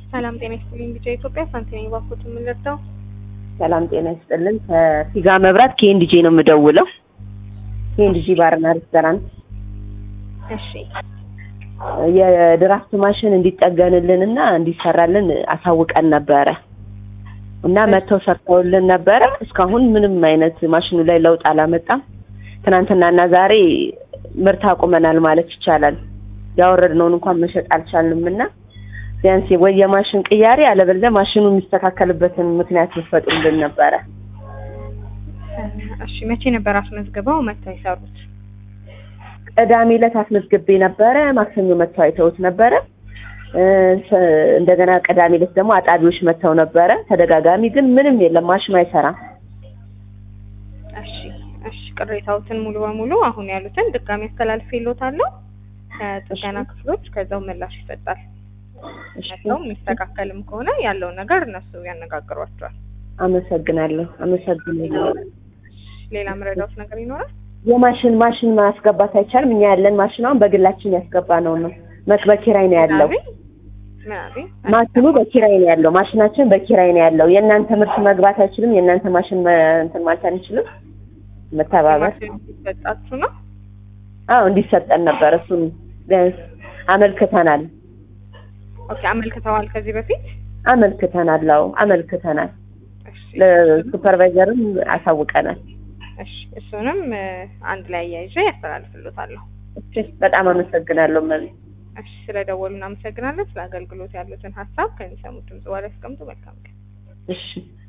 ሰላም ጤና ይስጥልኝ። ቢጫ ኢትዮጵያ ሳንቲኔ ባኮት የምንረዳው ሰላም ጤና ይስጥልን። ከፊጋ መብራት ኬንዲጂ ነው የምደውለው። ኬንዲጂ ባርና ሬስቶራንት እሺ የድራፍት ማሽን እንዲጠገንልን እና እንዲሰራልን አሳውቀን ነበረ እና መጥተው ሰርተውልን ነበረ። እስካሁን ምንም አይነት ማሽኑ ላይ ለውጥ አላመጣም። ትናንትናና ዛሬ ምርት አቁመናል ማለት ይቻላል። ያወረድነውን እንኳን መሸጥ አልቻልንም እና ቢያንስ ወይ የማሽን ቅያሬ አለበለዚያ ማሽኑ የሚስተካከልበትን ምክንያት ይፈጥሩልን ነበረ። እሺ መቼ ነበር አስመዝግበው መጥተው የሰሩት? ቅዳሜ ዕለት አስመዝግቤ ነበረ። ማክሰኞ መጥተው አይተውት ነበረ። እ እንደገና ቅዳሜ ዕለት ደግሞ አጣቢዎች መጥተው ነበረ። ተደጋጋሚ ግን ምንም የለም፣ ማሽኑ አይሰራም። እሺ እሺ ቅሬታዎትን ሙሉ በሙሉ አሁን ያሉትን ድጋሚ አስተላልፌልዎታለሁ ከጥገና ክፍሎች ከዛው ምላሽ ይሰጣል። መጥተው የሚስተካከልም ከሆነ ያለውን ነገር እነሱ ያነጋግሯቸዋል። አመሰግናለሁ፣ አመሰግናለሁ። ሌላ መረዳት ነገር ይኖራል? የማሽን ማሽን ማስገባት አይቻልም። እኛ ያለን ማሽን አሁን በግላችን ያስገባ ነው ነው መክ በኪራይ ነው ያለው። ምናምን ማሽኑ በኪራይ ነው ያለው። ማሽናችን በኪራይ ነው ያለው። የእናንተ ምርት መግባት አይችልም። የእናንተ ማሽን መ- እንትን ማለት አንችልም። መተባበር ሲሰጣችሁ ነው። አዎ እንዲሰጠን ነበር። እሱን ቢያንስ አመልክተናል ኦኬ አመልክተዋል ከዚህ በፊት አመልክተናል። አዎ አመልክተናል። እሺ ለሱፐርቫይዘርም አሳውቀናል። እሺ እሱንም እ፣ አንድ ላይ አያይዤ ያስተላልፍልዎታለሁ። እሺ በጣም አመሰግናለሁ። መቤት እሺ ስለደወሉ እናመሰግናለን። ስለ አገልግሎት ያሉትን ሀሳብ ከሚሰሙት ድምጽ በኋላ ያስቀምጡ። መልካም ቀን። እሺ